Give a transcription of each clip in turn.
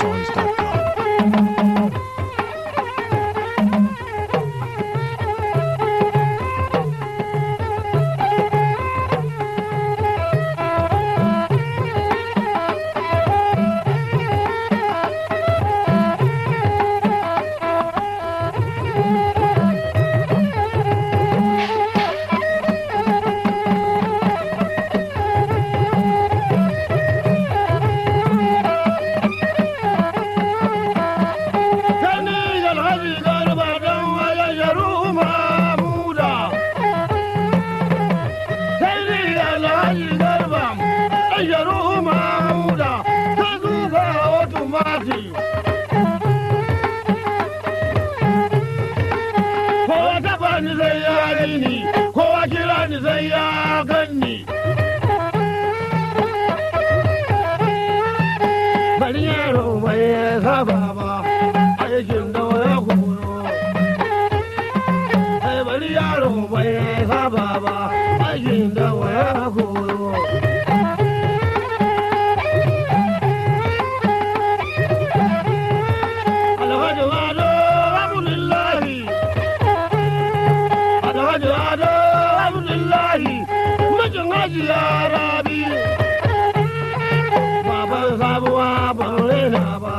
GetAtunesOngs.com. Sani alhaji garba dan waya sharu mamuda. Sani alhaji garba dan sharu mamuda. Ta zuba otomati. Kowa taba ni zai yari ni, kowa kira ni zai ya ganni. Bari yaro bai saba ba. aikin da ya koyo. Sai bari yaro bai saba ba, aikin da ya koyo. Alhaji Ado Abdullahi. Alhaji Ado Abdullahi. Mijin Hajiya Rabi. Baban sabuwa ban raina ba.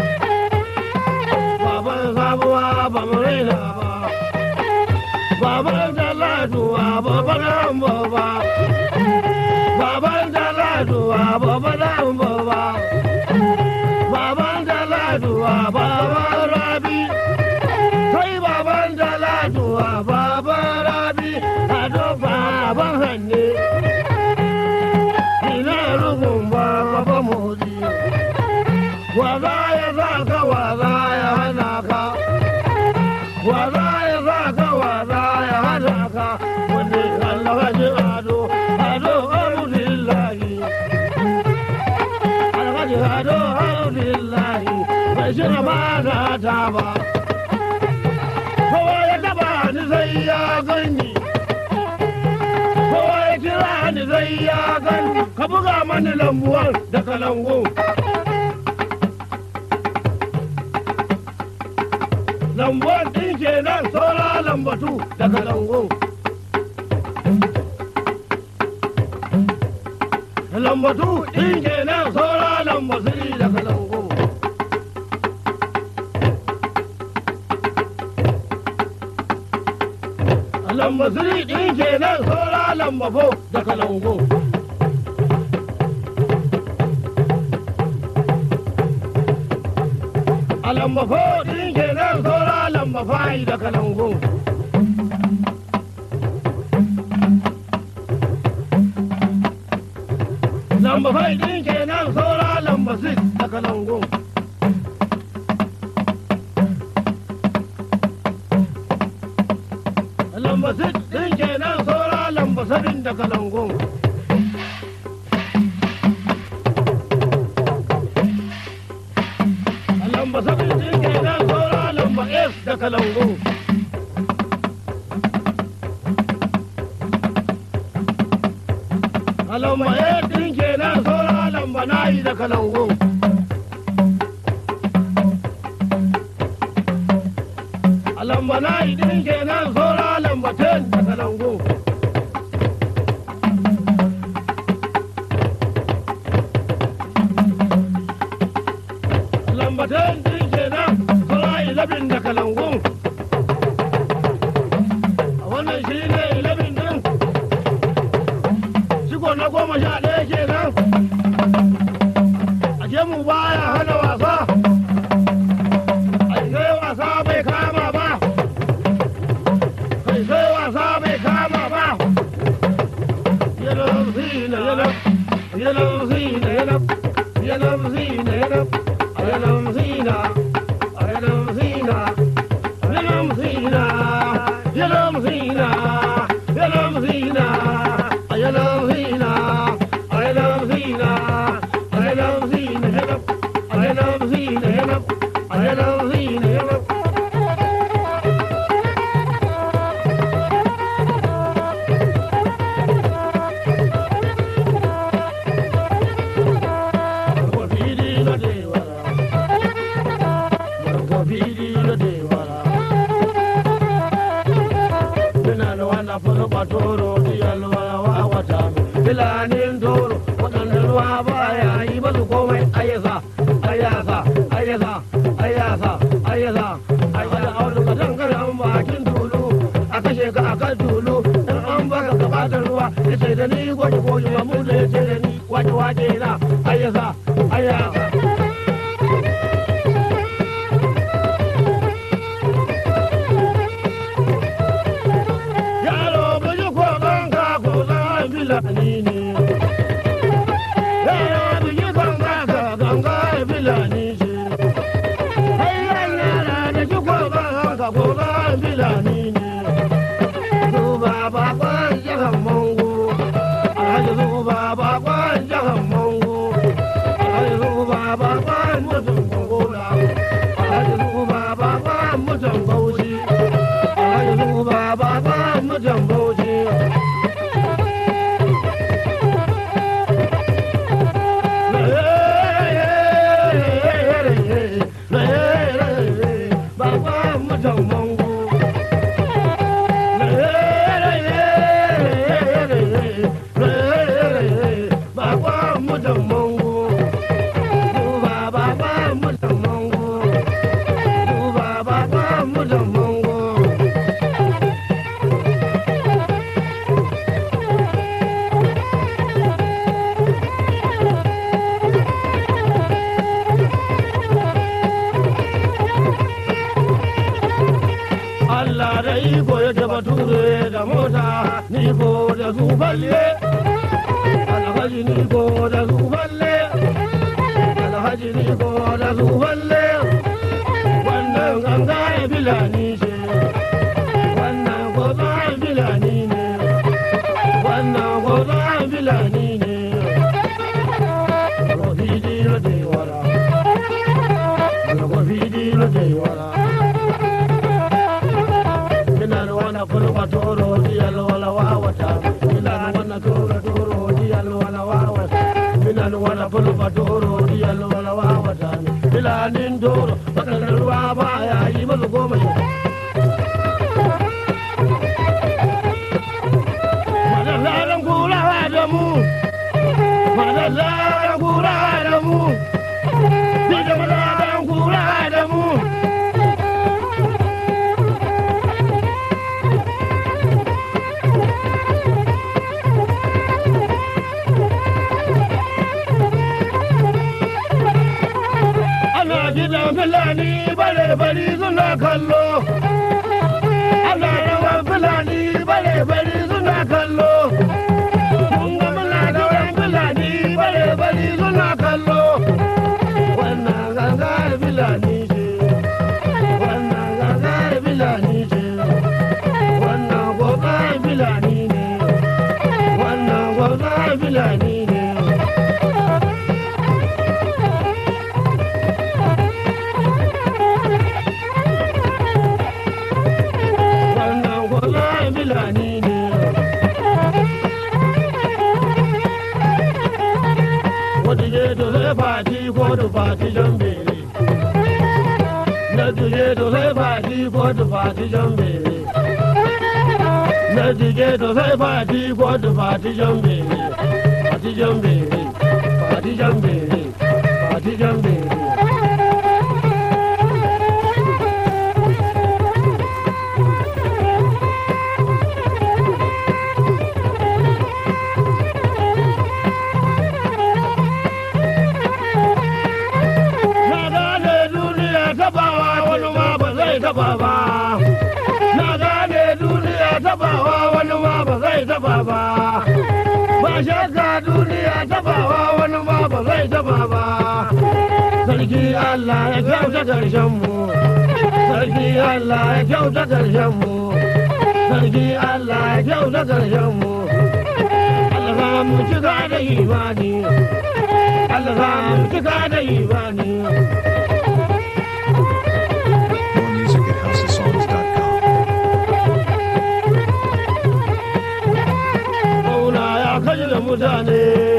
baban sabuwa ba mu raina ba baban taladuwa baban ambo ba baban taladuwa baban ambo ba baban taladuwa baban rabi sai baban taladuwa baban rabi a baban hanne ina rugun ba baba motsi Waza ya sa ka waza ya hana ka. Waza ya sa ka waza ya hana ka. Wanda alhaji ado, ado alhamdulillahi. Alhaji ado alhamdulillahi. Bai shi amana ta ba. Kowa ya taba ni sai ya gani. Kowa ya kira ni sai ya gani. Ka buga mani lambuwar da kalangu. lambon ɗin kenan saura lambatu daga lango. Lambatu ɗin kenan saura lambatu daga lango. Lambatu ɗin kenan saura lambafo daga lango. a lamba fodin kenan saura lamba fayi da kalangu. Lamba fayi din kenan saura lamba six da kalangu. Lamba six din kenan saura lamba sabin da kalangu. lamba sabin din kenan saura lamba S da kalangu. A lamba S din kenan saura lamba nayi da kalangu. A lamba nayi din kenan saura lamba 10 da kalangu. lambatan din kenan saura ilabin da kalangun a wannan shi ne ilabin din shigo na goma sha ɗaya kenan a je mu baya hana wasa a sai wasa bai kama ba kai sai wasa bai kama ba yanar zina yanar yanar zina yanar yanar zina yanar Ayanam Zina, Ayanam Zina, Ayanam Zina, Ayanam Zina, Ayanam Zina, Ayanam Zina, Ayanam toro diyal wawa wata filanin toro waɗanda ruwa baya yi masu komai ayyasa ayyasa ayyasa ayyasa ayyasa ayyasa audu ka dangaran bakin tulu a kashe ka a kan tulu in an baka gaba da ruwa ya ce da ni gwaje gwaje mamu da ya ce da ni waje waje na ayyasa ayyasa yaro buji ko banka ko zan filani ne yaro buji banka ka ganga filani ce hayyan yara da ji ko banka ko zan filani ne zuba bakon jihar mango alhaji zuba bakon jihar mango alhaji zuba bakon mutum gongola alhaji zuba bakon mutum bauchi alhaji zuba bakon mutum bauchi Baba mutum mango Allah da iko ya taba ture da mota ni ko da zuballe alhaji ni ko da zuballe alhaji ni ko da zuballe wannan ganga ya bilani ce wannan goza ya bilani ne wannan goza ya bilani ne Rofiji na tewara, Rofiji na tewara. minan wana kulba toro diyal wala wawata minan wana toro toro diyal wala wawata minan wana kulba toro diyal wala wawata milanin toro wadannan ruwa baya yi masu goma shi madallaran kura da mu madallaran kura da mu ni da madallaran kura da mu ana gidan fulani bare bari suna kallo ana rawan fulani bare bari suna kallo mun ga muna rawan fulani bare bari suna kallo wannan gangar fulani ce wannan gangar fulani ce wannan gogar fulani ne wannan gogar fulani ne wannan gogar fulani ne wata je to sai fati ko da fati jambere na tuje to sai fati ko da fati jambere na tuje to sai fati ko da fati jambere fati jambere fati jambere fati jambere Na gane duniya tabawa wani ma ba zai taba ba. Na gane duniya tabawa wani ma ba zai taba ba. Ba shakka duniya tabawa wani ma ba zai taba ba. Sarki Allah ya kyauta karshen mu. Sarki Allah ya kyauta karshen mu. Sarki Allah ya kyauta karshen mu. Allah za mu cika da imani. Allah za mu cika da imani. More music at houseofsongs.com. Mauna ya kaji da mutane